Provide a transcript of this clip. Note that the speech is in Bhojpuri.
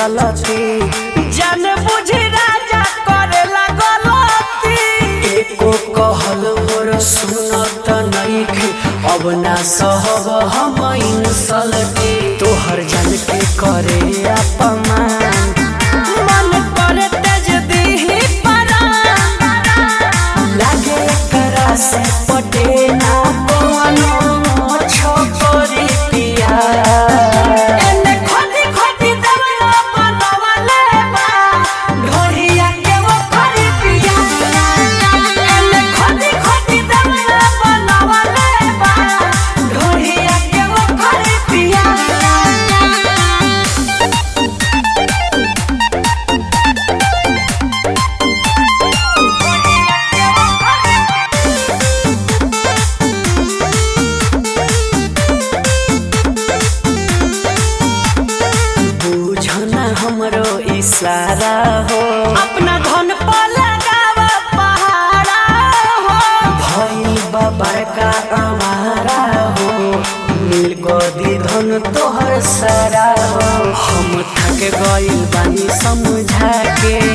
चलती जान बुझी राजा करेला गलती एको कहल मोर सुनत नइखे अब ना सहब हम इंसल्टी तोहर जान के करे अपमान मन करे तेज दीही परान लागे करा से पटे ना कोनो छोकरी पिया एने खोदी खोदी देवला बनवले बा ढोरिया के वो खरी पिया एने खोदी खोदी देवला बनवले बा ढोरिया के वो खरी पिया बुझना हमरो इशारा हो अपना धन पर लगावा पहाड़ा हो भइल बा बड़का हमारा हो मिल गदी धन तोहर सारा हो हम थक गइल बानी समझा के